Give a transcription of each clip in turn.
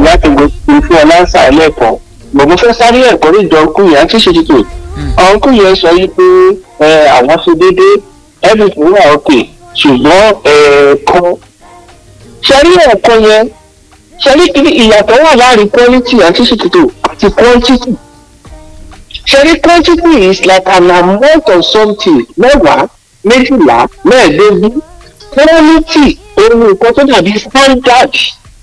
láti gbé fún ọ láǹsà ẹlẹ́kọ̀ọ́ gbogbo fẹ́ sáré ẹ̀kọ́ ní ìjọ ọkùn yẹn àti ṣe títò ọkùn yẹn sọ yìí pé àwọn ṣe déédéé everything wà òkè ṣùgbọ́n ẹ̀ẹ̀kan ṣẹ́rí ẹ̀kọ́ yẹn ṣẹ́rí ìyàtọ̀ wà láàrin quality àti ṣe títò àti quantity ṣẹ́rí quantity is like an amount of something mẹ́wàá méjìlá mẹ́ẹ̀ẹ́dógún quality ohun nǹkan tó dàbí standard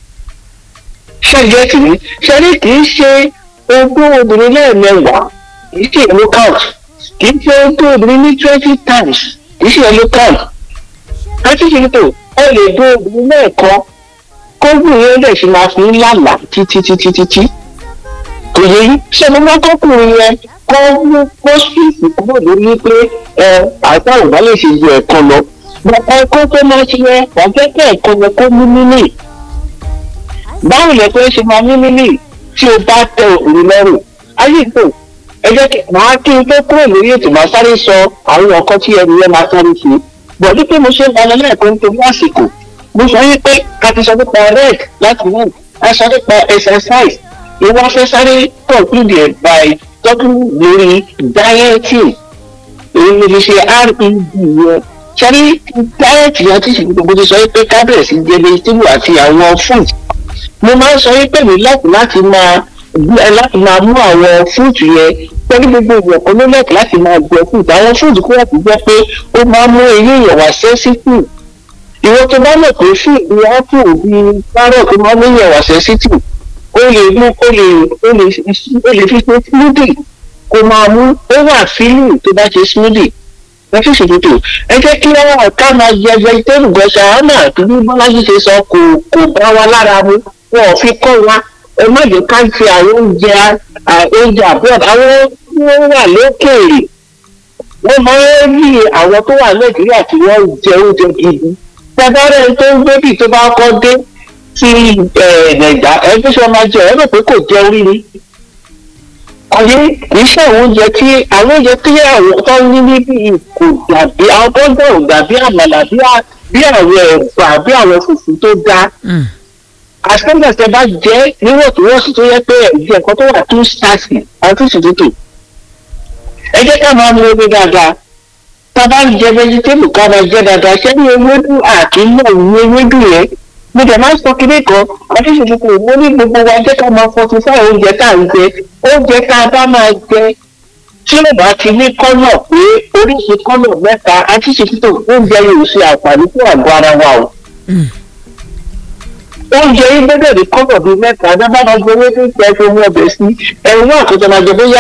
ṣẹ́jẹ́ tì mí ṣẹ́rí kì í ṣe ogún obìnrin lẹ́ẹ̀mẹwàá kì í ṣe èlò count kì í ṣe ogún obìnrin ní twenty times kì í ṣe èlò count láti ṣe tó ẹ lè dó obìnrin lẹ́ẹ̀kan kógùn yẹn lè ṣe máa fi ń lálàá títí títí títí kò yẹ yí ṣé mo máa kọkùnrin yẹn kọ́ mú pósìtì kúrò lórí pé ẹ àìsàn òbá lè ṣe ju ẹ̀kan lọ bàbá ẹ̀kọ́ tó máa ṣe yẹn wọ́n fẹ́ kẹ́ ẹ̀kan yẹn kó mú mímì báwo lẹ pé ṣe máa mú mímì tí o bá tẹ òun lọ́rùn ayé ìtò ẹ jẹ́ kí màá kí n tó kúrò lórí ètò máa sáré sọ àwọn ọkọ tí ẹni yẹn máa sáré ṣe bọ̀dú pé mo ṣe ń balẹ̀ lẹ́ẹ̀kan nítorí àsìkò mo sọ yín pé ká ti sọ nípa red láti mú a sọ nípa exercise ìwọ fẹ́ sáré conclude ẹ̀ by talking lórí dieting èyí ni fi ṣe red yẹn sẹ́rí diet yẹn ti ṣètò gbogbo ti sọ pé kábẹ̀rẹ̀ sí jẹ vegetable àti àwọn fruit mo máa ń sọ pé mi láti láti máa láti máa mú àwọn fruit yẹn pẹ̀lú gbogbo ìwọ̀n kan ló lẹ́kọ̀ọ́ láti máa jẹ fruit àwọn fruit kúrò tó jẹ́ pé ó máa ń mú eyín èèyàn wá sensitive ìwọ tó bá mọ̀ pé fún ìdí apple bíi carrot tó máa ń mú èèyàn wá sensitive ó lè mú ó lè ó lè ó lè fi ṣe smoothie kó máa mú ó wà feeling tó bá ṣe smoothie ẹ fi ṣètò ẹ jẹ́ kí wọ́n ká máa jẹ vegetable gan ṣàánà tó bí bọ́lájú ṣe sọ kò kò bá wa lára mu wọn ò fi kọ́ wa ẹ má jẹ́ ká fi àwọn oúnjẹ oúnjẹ abroad àwọn tí wọ́n wà lókèèrè wọ́n máa ń rí àwọn tó wà nàìjíríà tí wọ́n jẹ oúnjẹ gidi tẹ́bárẹ́ tó ń gbébì tó bá kọ́ dé sí nàìjà ẹ bí sọ máa jẹ ẹ rò pé kò jẹ orí ni ọyẹ kì í ṣe àwọn oúnjẹ tí àwọn oúnjẹ tí àwọn tó ń ní níbí kò dàbí àwọn tó ń bọ̀ ò dàbí àmàlà bí àwọn ẹ̀bà bí àwọn fùfú tó dáa àṣẹ́gbẹ̀sẹ̀ bá jẹ́ níwọ̀ntúnwọ̀nsì tó yẹ pé ẹ̀jẹ̀ nǹkan tó wà tún ṣáàṣì àti ìṣòtútù ẹ jẹ́ ká máa mú omi dáadáa tá a bá ń jẹ vegetable ká máa jẹ dáadáa ṣé ní ewédú àkínú ní ewédú yẹn mo dẹ̀ máa ń sọ kíní kan àti ìṣòtútù mo ní gbogbo wa jẹ́ ká máa fọtún fún àwọn oúnjẹ tá à ń jẹ oúnjẹ tá a bá máa jẹ tí ó bá ti ní kọ́nà pé oríṣi kọ́nà mẹ́ta àti ìṣòtútù oúnjẹ yóò ṣe àǹfààní fún àgọ́ ara wa o oúnjẹ yìí gbọ́dọ̀ ní kọ́nà bíi mẹ́ta dábàá máa gbé owó tó ń tẹ́ fún ọbẹ̀ sí ẹ̀rù náà tó tọ́ máa jẹ bóyá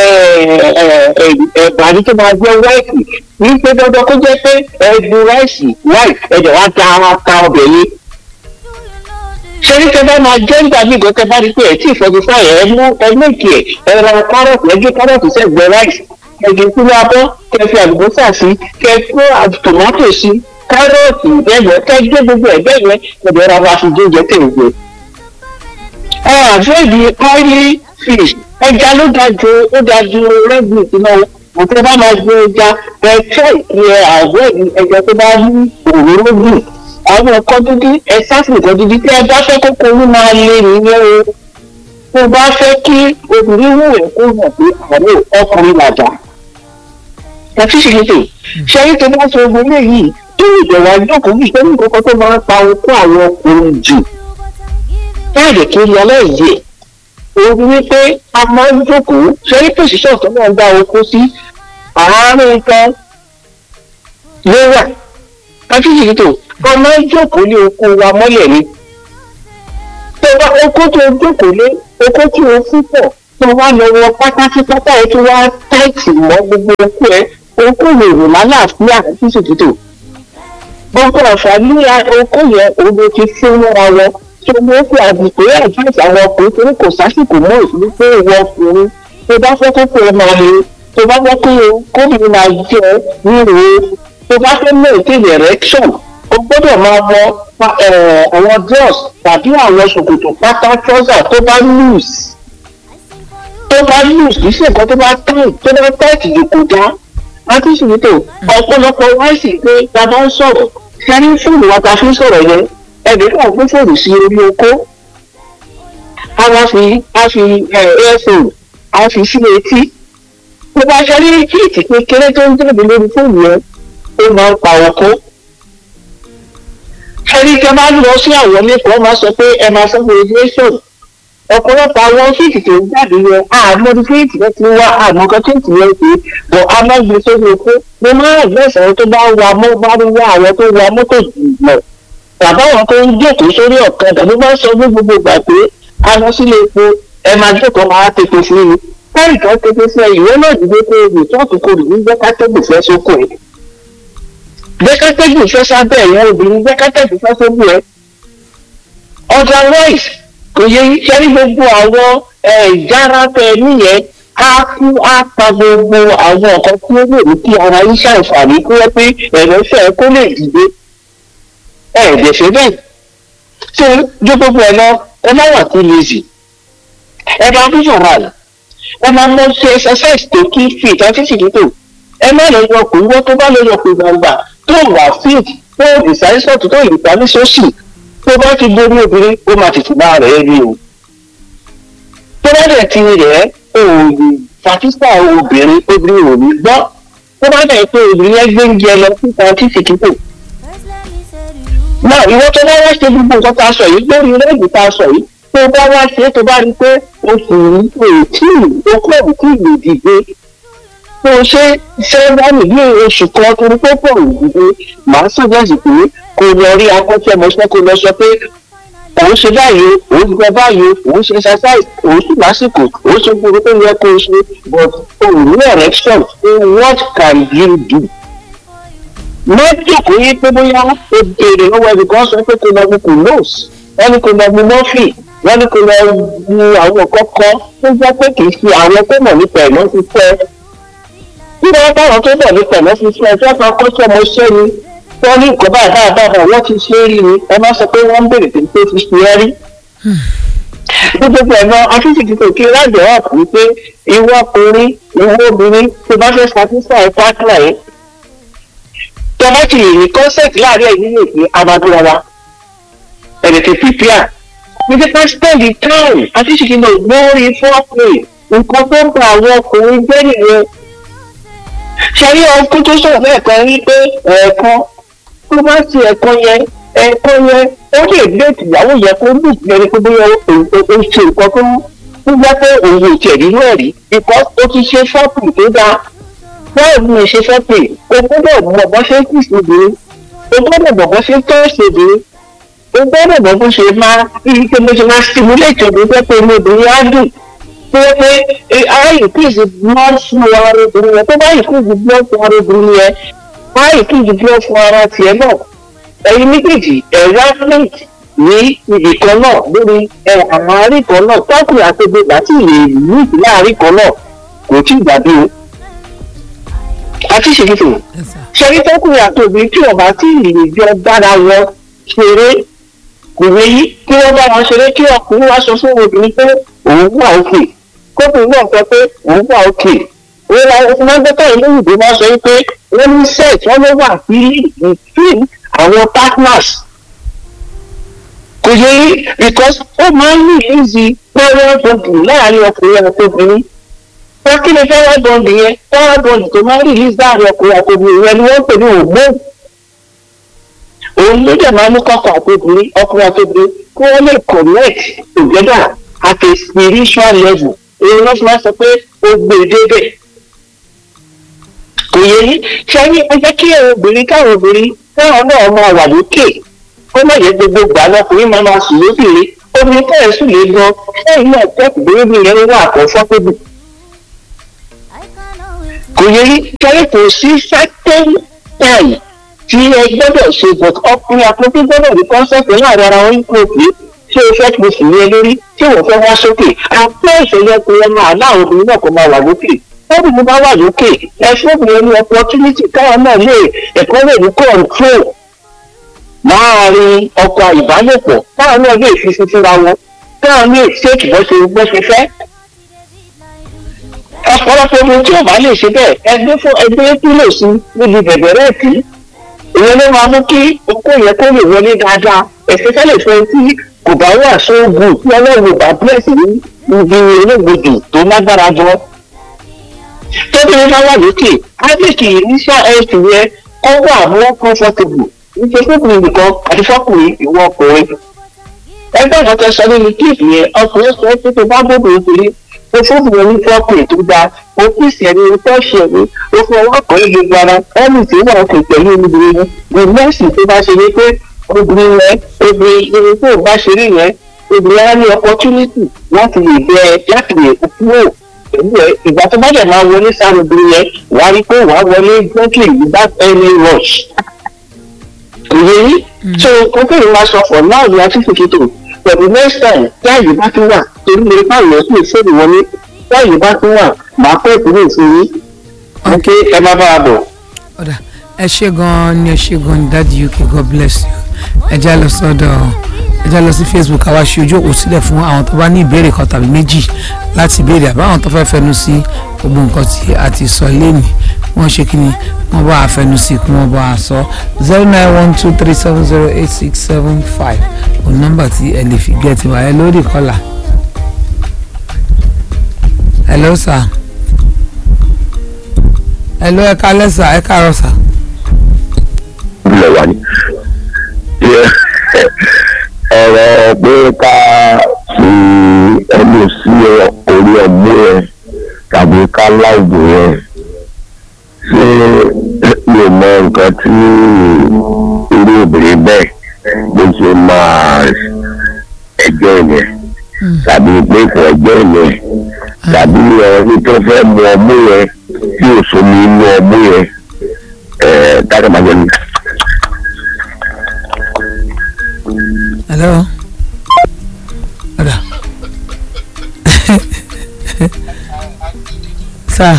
ẹ̀bà ní tó máa jẹ́ wáìtì ní pé dandan kó jẹ́ pé ẹ̀dùn ráìsì wáì ẹ̀dẹ̀ wá ta ara ta ọbẹ̀ yìí. ṣé ní tẹ́ bá máa jẹ́ nígbà míì gan tẹ́ bá rí pé ẹ̀ tí ìfọ̀dù fáyẹ̀ ẹ mú ẹ méjì ẹ̀ ẹ ra kárọ̀tì ẹ gé kárọ̀tì sẹ́gbẹ̀ẹ́ ráìsì ẹ̀gẹ̀ kúrú abọ́ kẹ́ fi àlùbọ́sà sí kẹ́ kó tòmátò sí kárọ̀tì ìbẹ́yẹ kẹ́gbẹ́ gbogbo ẹ̀gbẹ́ yẹn ẹ̀bẹ̀ ra wa fi jíjẹ tèèjẹ. ẹ àfẹ́ẹ̀dì oily fish ẹja ló da ju ó da ju red meat náà àti bá máa gbé ẹja ẹ tẹ́ ìpè àwọ̀ ẹja tó bá ní òróró dùn àwọn ọkọ dúdú ẹ sáfì nǹkan dúdú tí ẹ bá fẹ́ kókó ní máa lé nìyẹn o tó bá fẹ́ kí obìnrin wù ẹ́ kó hàn pé àwọn ọkùnrin làjà ẹ fi ṣe ṣe ṣe é tó bá sọ ogun eléyìí tó ìbẹ̀rù àjọkùn yìí ṣé ní kókó tó máa ń pa okó àwọn ọkùnrin jù káàdì kiri aláìyé òun wípé a máa ń jókòó ṣe é pòṣíṣàn tó máa ń dá okó sí àárín kan ló wà káfíìsì tó a máa ń jókòó lé okó wa mọ́lẹ̀ ni tó bá okó tó jókòó lé okó tí o fún pọ̀ tó wá lọ wọ pátá sí pátá ẹ tó wá táìtì mọ́ gbogbo okó ẹ okó lè rò lálàáfíà káfíìsì tó gbogbo àǹfààní okó yẹn òun ló ti fún mọ́ra wọn tó mú kó àdìpé àjáǹtì àwọn ọkùnrin torí kò sásìkò mọ́ òṣèlú pé ìwọ ọkùnrin tó bá fẹ́ kó pé máa le tó bá fẹ́ kó kóbìnrin máa jẹ ríro tó bá fẹ́ maintain erection o gbọ́dọ̀ máa wọ àwọn dross tàbí àwọn ṣòkòtò pátá trouser tó bá loose tó bá loose kì í ṣe nǹkan tó bá tight tó bá tight jù kò dá láti ṣètò ọ̀pọ̀lọpọ̀ wáìsì pé ta bá ń sọ̀rọ̀ ṣe ní fóònù wa ta fi ń sọ̀rọ̀ yẹn ẹnì kan gbé fóònù sí orí oko a wá fi a fi airphone a fi sí etí tó bá ṣe rí kíìtì kékeré tó ń jáde lórí fóònù yẹn ó máa ń pa ọkọ ẹni tẹ máa ń lọ sí àwọn lẹ́kọ̀ọ́ máa sọ pé ẹ máa sọ fún radiation ọ̀pọ̀lọpọ̀ àwọn fíìtì tó ń jáde yẹn àmọ́ ní fíìtì yẹn ti wá àmọ́ kan fíìtì yẹn ti bọ̀ a máa ń gbé sórí oko mo máa ń gbẹ̀sẹ̀ àwọn tó bá wa mọ́ bá ń wá àwọn tó wa mọ́tò jùlọ bàbá wọn tó ń jókòó sórí ọ̀kadà ló máa ń sọ ní gbogbo ìgbà pé a lọ sílé epo ẹ máa jókòó máa tètè sí i káyì kan tètè sí ẹ ìwé náà dìde pé ebi tó àkókò rè ní gbẹ́kátẹ́gùn fẹ́ sóko ẹ̀ gbẹ́kátẹ́gùn fẹ́ sábẹ́ ẹ̀yẹ obìnrin gbẹ́kátẹ́gùn fẹ́ sóko ẹ̀ otherwise kò yẹ iṣẹ́ ní gbogbo àwọn ìjára tẹ nìyẹn á kú á pa gbogbo àwọn nǹkan tí ó lè mú kí ara yín ṣàǹfààní kí wọ́n pé ẹ̀rẹ́fẹ́ kó lè dìde ẹ̀ẹ́dẹ̀ṣẹ̀ bẹ́ẹ̀ tí ojú gbogbo ẹ̀ lọ ẹ má wà too lazy ẹ máa ń yọ̀rọ̀ ẹ máa mọ ṣe exercise tó kí fit àti ṣìkìtò ẹ má lọ yọ kó wọ́n tó bá lọ yọ kó gbàgbà tó wà fit tó ìsáyẹ́sọ̀tù tó ìgbà ní sọ́ọ̀sì tó bá ti borí obìnrin ó máa tètè bá rẹ̀ rí o tó bá dẹ̀ ti rẹ̀ ò lè fàtísà obìnrin obìnrin ò ní gbọ́ tó bá dẹ̀ pé obìnrin yẹn gbé ń jẹ lọ síta àti ṣìkìtò náà ìwọ tó bá wá ṣe gbogbo nǹkan tá a sọ yìí lórí rẹ́ẹ̀dì tá a sọ yìí tó bá wá ṣe tó bá rí pé oṣù yìí kò tí ì okó ò tí ì lè dìde tó ṣe ṣe wá nìyí oṣù kan torí pé kò ì dìde màá sọ̀jọ́sì pé kò lọ rí akọ́ṣẹ́mọṣẹ́ kò lọ sọ pé òun ṣe báyìí òun gbẹ báyìí òun ṣe exercise òun sì lásìkò òun ṣe gbogbo tó yẹ kó o ṣe but òun ní erection what can you do? méjì kò yí pé bóyá ó béèrè lọ́wọ́ ẹnì kan sọ pé kò lọ mu kò nose wọ́n ní kò lọ mu mọ́fì wọ́n ní kò lọ mu àwọn kọ́kọ́ tó jẹ́ pé kì í ṣe àwọn tó mọ̀ nípa ẹ̀mọ́ ti fẹ́. bí wọ́n báwọn tó mọ̀ nípa ẹ̀mọ́ ti fẹ́ ẹjọ́ kan kó tí ọmọ ṣẹ́ ni wọ́n ní nǹkan báyìí báyìí báyìí wọ́n ti ṣe é rí ni ẹ má sọ pé wọ́n ń béèrè pé pé ti ṣe é rí. gbogbo ẹ̀mọ́ afíṣìkì kò kí lájọ̀ wà fún pé ìwọ ọkùnrin ìwọ obìnrin tó bá fẹ́ satisfy partner yìí tọ́lá ti lè ní concept láàrin ẹ̀yìn nínú ìpín amadúrawa ẹ̀rẹ̀tẹ̀ pípíà níbi ká spend time àti ṣìkì náà lórí foreplay nǹkan tó ń ba àwọn ọkùnrin jẹ́ nìyẹn. ṣàrí ọkùnrin tó sọ̀rọ̀ lẹ́ẹ̀kan rí pé ẹ̀ẹ̀kan tó bá ti ẹ̀ẹ̀kan yẹn ẹ̀ẹ̀kan yẹn ó lè gbé ìyàwó yẹn kó lù lẹ́ni pé bóyá ó ṣe nǹkan tó ń gbá pé òun ò tẹ̀ nínú ẹ̀rí because ó ti ṣe foreplay tó dáa báwo ni mo ṣe fẹ́ pè o gbọ́dọ̀ mọ̀ bọ́ ṣe kì í ṣòbìrín o gbọ́dọ̀ mọ̀ bọ́ ṣe tó ṣòbìrín o gbọ́dọ̀ mọ̀ bó ṣe máa rí pé mo ṣe máa stimulate ọdún pé pé mi obìnrin á dùn pé pé á increase blood flow ara obìnrin yẹn tó bá increase blood flow ara obìnrin yẹn á increase blood flow ara tiẹ̀ náà ẹ̀yin méjèèjì ẹ̀rọ athlete ní ibì kan náà lórí àwọn àárín kan náà tọ́kùnrin àti obìnrin àti ìrìn ìlú láàárín kan náà kò tí ì dàbí o àti ṣèkìtì ṣẹ́rí tọkùnrin àti obìnrin tí wọ́n bá tí ìrìn jọ dára wọn ṣeré kò wéyí kí wọ́n bá wọn ṣeré kí ọkùnrin wá sọ fún obìnrin pé òun wà òkè kókùnrin náà sọ pé òun wà òkè òun la ọkùnrin máa ń gbẹ́tọ̀ ìlú ìdè máa sọ pé wọ́n ní sex wọ́n ló wà sí between àwọn partners kò yẹ yí because ó máa ń ní ìlú pẹ́ẹ́rẹ́ bọ̀dù láàárín ọkùnrin àti obìnrin wọ́n kí ni fẹ́rẹ́ bọ́ǹdì yẹn fẹ́rẹ́ bọ́ǹdì tó máa ń rìlíìsì láàrin ọkùnrin àti obìnrin yẹn ni wọ́n ń pè ní hormone òun ló dẹ̀ máa ń mú kọ́kọ́ àti obìnrin ọkùnrin àti obìnrin kí wọ́n lè connect together at a spiritual level èyí ló fi máa sọ pé ó gbé e débẹ̀ kò yẹ yí sẹ́yìn ẹ jẹ́ kí obìnrin káwọn obìnrin káwọn náà máa wà lókè kó má yẹ gbogbo gbà lọkùnrin máa máa sùn lóbìnrin obìnrin tẹ̀ sùn lé gan sẹ́yìn náà tẹ́kù bóyá yẹn wà comfortable kò yẹ yí kẹ́rẹ́ kò sí certain time tí ẹ gbọ́dọ̀ ṣe but ọkùnrin àpótí gbọ́dọ̀ ní concept láàrin ara wọn kò pé ṣé o fẹ́ kí o sì ní ẹ lórí tí wọ́n fẹ́ wá sókè àpò ìṣẹ̀lẹ̀ pé ẹ máa láwọn obìnrin náà kò máa wà lókè wọ́n bí bá wà lókè ẹ fún obìnrin ní opportunity káwọn náà lè ẹ̀kọ́ lè ní control láàrin ọkọ̀ ìbálòpọ̀ káwọn náà lè fi sí fúnra wọn káwọn lè ṣèkì bọ́ ṣe bọ́ ṣe fẹ́ ọ̀pọ̀lọpọ̀ omi tí ò bá lè ṣe bẹ́ẹ̀ ẹgbẹ́ fún ẹgbẹ́ pílò sí níbi bẹ̀bẹ̀rẹ̀ tí ìyẹn ló máa mú kí okó yẹn kó lè wọlé dáadáa ẹ̀sẹ̀ fẹ́lẹ̀ fún ẹni tí kò bá wà sóògùn tí ọlọ́run bá bẹ́ẹ̀sì ní ibi olóògbòdì tó lágbára jọ. tóbìnrin bá wà lókè ábíkì initial health yẹn kọ́ wà more comfortable níṣẹ́ fúnkùnrin nìkan àti fọ́kùnrin ìwọ ọkùnrin. ẹgbẹ́ ìkan tẹ sọ nínú kíìpù yẹn ọkùnrin sọ pé tó bá bóbìnrin kiri ó fúnkùnrin ní fọ́kùnrin tó dáa ó kìsì ẹni ó tọ́ṣì ẹni ó fún ọwọ́ kan ní gbogbo ara ẹni tí wọ́n kò pẹ̀lú obìnrin yẹn ní nọ́ọ̀sì tó bá ṣe ní pé obìnrin yẹn obìnrin yẹn tó bá ṣe rí yẹn obìnrin á ní opportunity láti lè bẹ láti lè kúrò pẹ̀lú ẹ ìgbà tó bá dẹ̀ máa wọlé sáré obìnrin yẹn wà á rí pé wà á wọlé gently without any rush. ìyẹn yìí so kókèrè máa sọ for now ní àtúntò pẹ̀lú next time tí àyè bá tún wà torí lè bá ìyẹn sí ìṣèlú wọlé tí àyè bá tún wà máa pẹ́ ìpínlẹ̀ ìsinmi ok ẹ má bá a bọ̀. ọ̀dà ẹ ṣe gan-an ni ẹ ṣe gan-an ni dáàdi uk god bless you ẹ já lọ sọ́dọ̀ ẹ já lọ sí facebook àwa ṣe ojú òkú sílẹ̀ fún àwọn tó bá ní ìbéèrè kan tàbí méjì láti béèrè àbá àwọn tó fẹ́ fẹnu sí gbogbo nǹkan tí a ti sọ lẹ́nu wọ́n ṣe kí ni wọ́n bá a fẹnu sí kí wọ́n bá a sọ zero nine one two three seven zero eight six seven five òun nọ́mbà tí ẹ lè fi gẹ́ẹ̀tì wá ẹ lórí kọ́là hello sir hello ẹ kálẹ́ sà ẹ káàárọ̀ sà. ilẹ̀ wa ni. ọ̀rọ̀ pé ká fi ẹnu sí orí ọmú yẹn tàbí ká láìpẹ́ yẹn ṣé mi ò mọ nǹkan tí irú obìnrin bẹ́ẹ̀ bó ṣe máa ẹjọ́ yẹn tàbí pé kò ẹjọ́ yẹn tàbí ẹni tó fẹ́ mu ọmú yẹn tí ò sómi inú ọmú yẹn dáadáa máa yẹ ní. hello ọ̀dà sà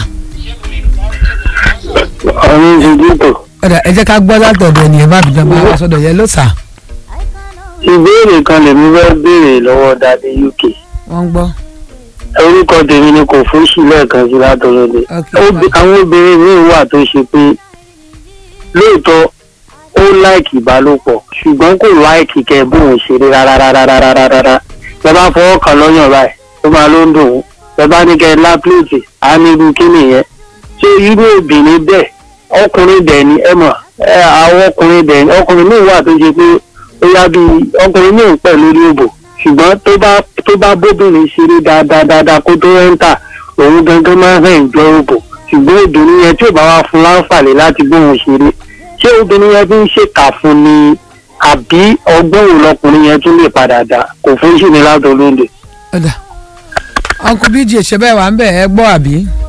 ọ̀run ìdíkò ọ̀dà ẹ jẹ́ ká gbọ́ látọ̀dọ̀ ènìyàn má fi dánwó àwọn sọ́dọ̀ yẹn ló sà ìbéèrè kan lèmi fẹ́ béèrè lọ́wọ́ dáadé uk wọ́n ń gbọ́ orúkọ tèmi ni kò fún sí lẹ́ẹ̀kan sí látọ̀rọ̀dẹ Ok. àwọn obìnrin míì wà tó ṣe pé lóòótọ́ ó láìkì ìbálòpọ̀ ṣùgbọ́n kò láìkì kẹ́ bóun ṣeré rárárárárárá ẹ bá fọwọ́ kan lọ́yàn báyìí ó máa ló ń dùn ún ẹ bá ní kẹ́ lápìlìtì á ní irú kí nìyẹn ṣé irú obìnrin bẹ́ẹ̀ ọkùnrin dẹ̀ ni ẹ mọ̀ ẹ àwọn ọkùnrin dẹ̀ ni ọkùnrin míì wà tó ṣe pé ó yá bí ọkùnrin míì ń pẹ̀ lórí òbò ṣùgbọ́n tó bá tó bá bóbìnrin ṣeré dáadáa dáadáa kó tó ẹ́ńtà òun gangan máa ń hàn ìjọ òbò ṣùgbọ́n obìnrin yẹn tí ò bá wá fún láǹfààní láti bóun ṣeré ṣé obìnrin yẹn fi ń ṣèkà fún ni àbí ọgbọ́n òun lọkùnrin yẹn tún lè padà dà kò fún sí ni látọ̀ lóde. ọ̀dà uncle bj ṣe bẹ́ẹ̀ wà ń bẹ̀ ẹ gbọ́ àbí